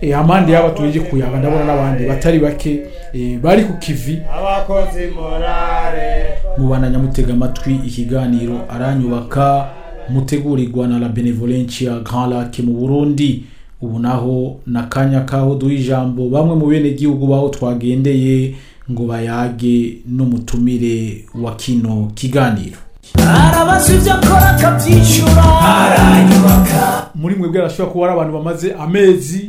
eh, amande yaba tuyeje kuyaga ndabona n'abandi batari bake eh, bari ku kivi abakozi morale mubana nyamutega amatwi ikiganiro aranyubaka mutegurirwa na la benevolencia grand lac mu burundi ubu naho nakanya kaho duha ijambo bamwe mu bene gihugu baho twagendeye ngo bayage n'umutumire wa kino kiganiro arabaza ibyo akora akabyishyura aranyubaka muri mwebwe arashobora kuba ari abantu bamaze amezi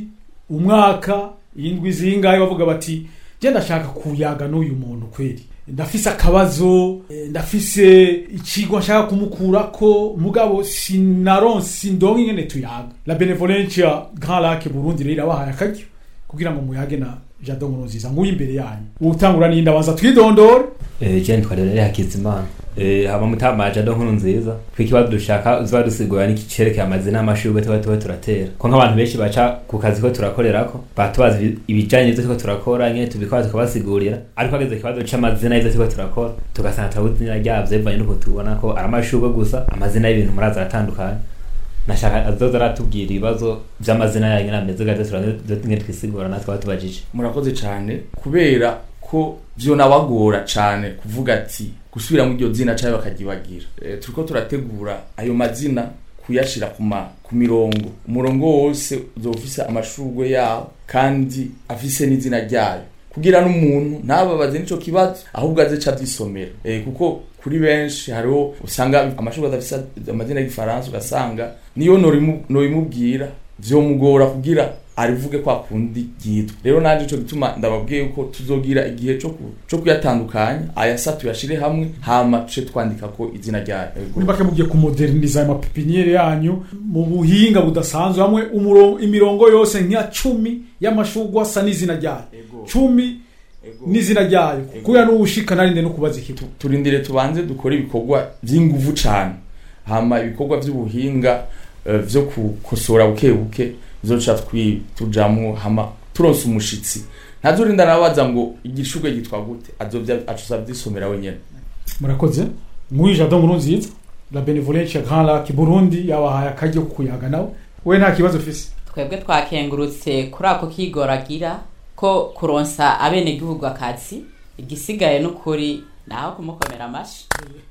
umwaka indwi zingahe bavuga bati njye ndashaka kuyaga n'uyu muntu kweri ndafise akabazo eh, ndafise ikigwa nshaka kumukurako mugabo sinaronse sindonke ingene tuyaga la benevolencia grand lac burundi rero irabahaye akaryo kugira ngo muyage na jado nkuru nziza nguyu imbere yanyu utangura ni ndabanza twidondore Eh, Jean twarere Hakizimana. Eh, haba mutamaje ado nkuru nziza. Kwikibazo dushaka uzuba dusigura niki cerekeye amazina y'amashurwe tuba tuba turatera. Ko nk'abantu benshi baca ku kazi ko turakorerako, batubaza ibi- ibijanye n'ivyo turiko turakora, nyene tubikora tukabasigurira. Ariko hageze ikibazo c'amazina y'ivyo turiko turakora, tugasanga turabuze izina ryavyo bivanye n'uko tubona ko ari amashurwe gusa, amazina y'ibintu muraza aratandukanye. Nashaka azoza aratubwira ibibazo vy'amazina yanyu nameze gato turazingene twisigura natwe batubajije. murakoze cyane kubera ko byo nabagora cyane kuvuga ati gusubira mu iryo zina cyangwa bakagibagira e, turiko turategura ayo mazina kuyashira ku ma ku mirongo umurongo wose uzofise amashurwe yawo kandi afise n'izina ryayo kugira n'umuntu ntababaze n'ico kibazo ahubwo aze ca avyisomera e, kuko kuri benshi hariho usanga amashurwe adafise amazina y'igifaransa ugasanga niyo norimu- norimubwira vyomugora kugira arivuge kwa kundi ryitwa rero nanje ico gituma ndababwiye yuko tuzogira igihe co ku- co kuyatandukanya ayasa tuyashire hamwe hama tuce twandika ko izina ryayo Yego. muri make mugiye kumoderniza ayo mapipiniyeri yanyu mu buhinga budasanzwe hamwe umuro- imirongo yose nk'iya cumi y'amashurwe asa n'izina ryayo Ego. cumi Ego. n'izina ryayo Ego. kubera n'ubushika narinde no kubaza ikitu turindire tubanze dukore ibikorwa vy'inguvu cane hama ibikorwa vy'ubuhinga eh, vyo gukosora buke buke bizoca twi- tujamwo hama turonse umushitsi ntazorinda nabaza ngo igishurwe gitwa gute azovya acuza vyisomera wenyene murakoze nk'uyu jado nkuru nziza la benevolencia grand lac burundi yabahaye akaryo ko kuyaga nawe we nta kibazo ufise twebwe twakengurutse kuri ako kigoragira ko kuronsa abenegihugu akazi igisigaye n'ukuri naho kumukomera amashi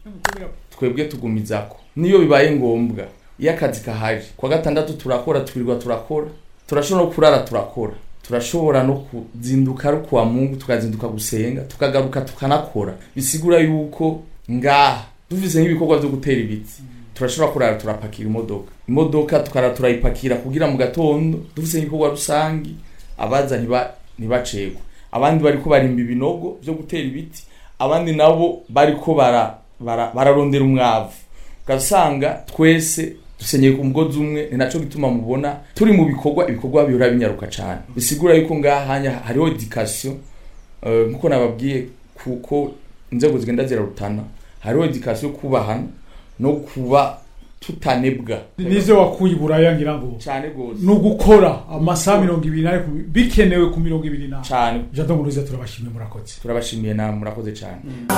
twebwe tugumizako niyo bibaye ngombwa iyo akazi kahari kwa gatandatu turakora twirirwa turakora turashobora no kurara turakora turashobora no kuzinduka ari kuwa mungu tukazinduka gusenga tukagaruka tukanakora bisigura yuko ngaha dufise nk'ibikorwa vyo gutera ibiti turashobora kurara turapakira imodoka imodoka tukarara turayipakira kugira mu gatondo dufise nk'ibikorwa rusangi abaza ntiba ntibacegwe abandi bariko barimba ibinogo vyo gutera ibiti abandi nabo bariko bara bara- bararondera umwavu ugasanga twese dusenyeye ku mugozi umwe ni naco gituma mubona turi mu bikorwa ibikorwa bihora binyaruka cane bisigura yuko ngahanya hariho education eh, nkuko nababwiye kuko inzego zigenda zirarutana hariho education yo kubahana no kuba tutanebwa nivyo wakuye iburaya ngira ngo cane gose ni ugukora amasaha mirongo ibiri n'ane ku- bikenewe ku mirongo ibiri n'ane cane jado nkuru nziza turabashimiye murakoze turabashimiye namwe murakoze cane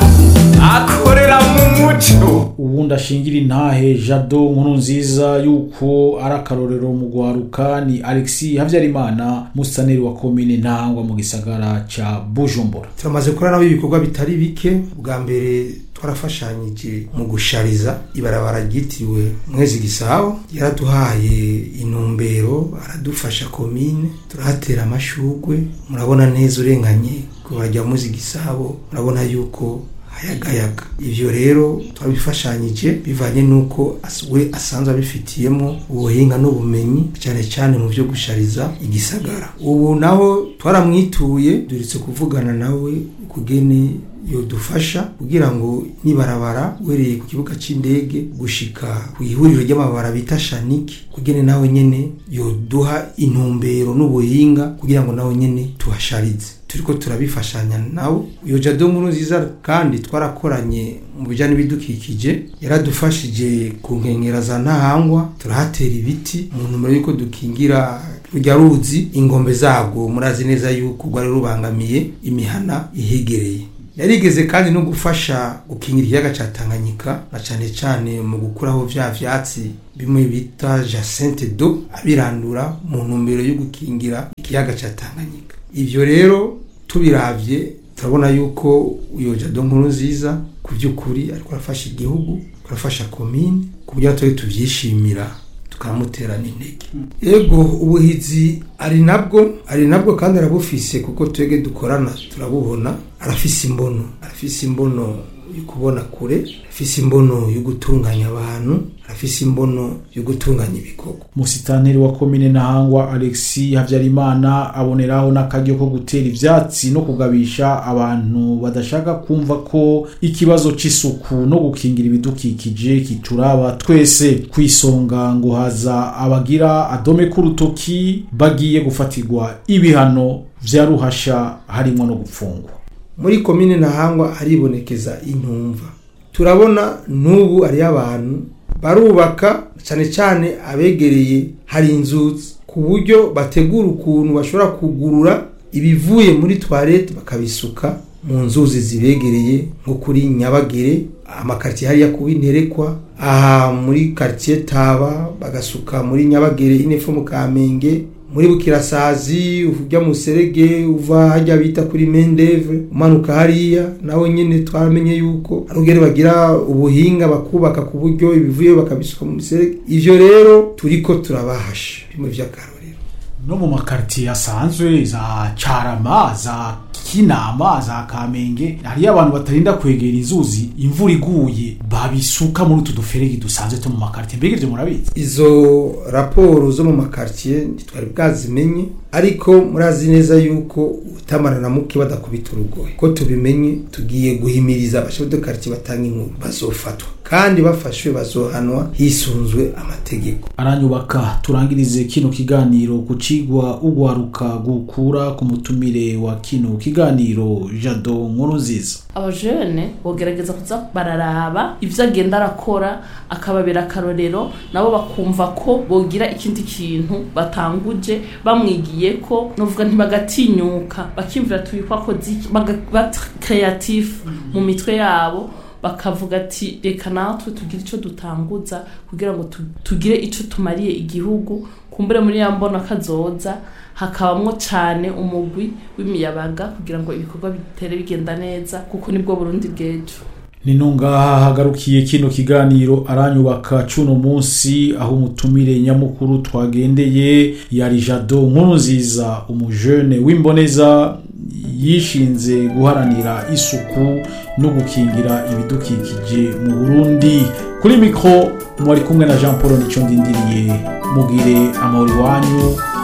akorera mu muco ubundi ashingira intahe jado nkuru nziza yuko ari akarorero mu gwaruka ni alexi habyarimana musaneri wa komine ntangwa mu gisagara ca bujumbura turamaze kurara ibikorwa bitari bike bwa mbere twarafashanyije mu gushariza ibarabara ryitiriwe mwezi gisabo yaraduhaye intumbero aradufasha komine turahatera amashugwe murabona neza urenganye ku barya mwezi gisabo murabona yuko hayagayaga ivyo rero twabifashanyije bivanye n'uko as- we asanzwe abifitiyemo ubuhinga n'ubumenyi cyane cyane mu byo gushariza igisagara ubu naho twaramwituye duritse kuvugana nawe kugene yodufasha kugira ngo nibarabara uhereye ku kibuga c'indege gushika ku ihuriro ry'amabara bita shaniki kugene nawe nyene yoduha intumbero n'ubuhinga kugira ngo nawe nyene tuhasharize turiko turabifashanya nawe iyo jado nkuru nziza kandi twarakoranye mu bijyanye n'ibidukikije yaradufashije ku nkengera za ntahangwa turahatera ibiti mu ntumbero y'uko dukingira rujya ruzi ingombe zarwo murazi neza yuko rwari rubangamiye imihana ihegereye yarigeze kandi no gufasha gukingira ikiyaga ca tanganyika na cane cane mu gukuraho vya vyatsi bimwe bita jacente do abirandura mu ntumbero yo gukingira ikiyaga ca tanganyika ivyo rero tubiravye turabona yuko uyo jado nkuru nziza ku by'ukuri ariko arafasha igihugu ariko arafasha komine ku buryo natwe tuvyishimira tukamutera n'intege ego ubuhizi ari nabwo ari nabwo kandi arabufise kuko twebwe dukorana turabubona arafise imbono arafise imbono yo kubona kure arafise imbono yo gutunganya abantu arafise imbono yo gutunganya ibikorwa musitanteri wa komine ntahangwa alexi habyarimana aboneraho n'akaryo ko gutera ivyatsi no kugabisha abantu badashaka kumva ko ikibazo c'isuku no gukingira ibidukikije kituraba twese kwisonga ngo haza abagira adome k'urutoki bagiye gufatirwa ibihano vya ruhasha harimwo no gupfungwa muri komine ntahangwa haribonekeza intumva turabona n'ubu hariyo abantu barubaka cyane cyane abegereye hari inzuzi ku buryo bategura ukuntu bashobora kugurura ibivuye muri toilette bakabisuka mu nzuzi zibegereye nko kuri nyabagere amakaritiye hariya kuba interekwa aha muri quartier taba bagasuka muri nyabagere inepfo mu kamenge muri bukirasazi ujya mu serege uva hajya bita kuri mendeve umanuka hariya nawe nyine twamenye yuko ari ugere bagira ubuhinga bakubaka ku buryo ibivuye bakabisuka mu serege ivyo rero turiko turabahasha bimwe vy'akarorero no mu makaritiye asanzwe za carama za kinama za kamenge hariyo abantu batarinda kwegera inzuzi imvura iguye babisuka muri utu duferegi dusanzwe two mu makaritiye mbega ivyo murabizi izo raporo zo mu makaritiye ntitwari bwazimenye ariko murazi neza yuko utamara na muke badakubita urugohe ko tubimenye tugiye guhimiriza abashefu karitiye batanga inkuru bazofatwa kandi bafashwe bazohanwa hisunzwe amategeko aranyubaka turangirize kino kiganiro ku cigwa ugwaruka gukura ku mutumire wa kino kiganiro jado nkuru nziza abajene bogerageza kuza bararaba ivyo agenda arakora akababera akarorero nabo bakumva ko bogira ikindi kintu batanguje bamwigiye ko novuga ntibagatinyuka bakimvira tubikwakoze iki ba creatif mu mitwe yabo bakavuga ati reka natwe tugire icyo dutanguza kugira ngo tu- tugire icyo tumariye igihugu kumbure muri ya mbona kazoza hakabamwo cyane umugwi w'imiyabaga kugira ngo ibikorwa bitere bigenda neza kuko nibwo burundi bw'ejo nino ngaha hagarukiye kino kiganiro aranyubaka cuno munsi aho umutumire nyamukuru twagendeye yari jado nkuru nziza umujene w'imboneza yishinze guharanira isuku no gukingira ibidukikije mu burundi kuri mikro mwari kumwe na jean paul nico ndindiriye mugire amahoro iwanyu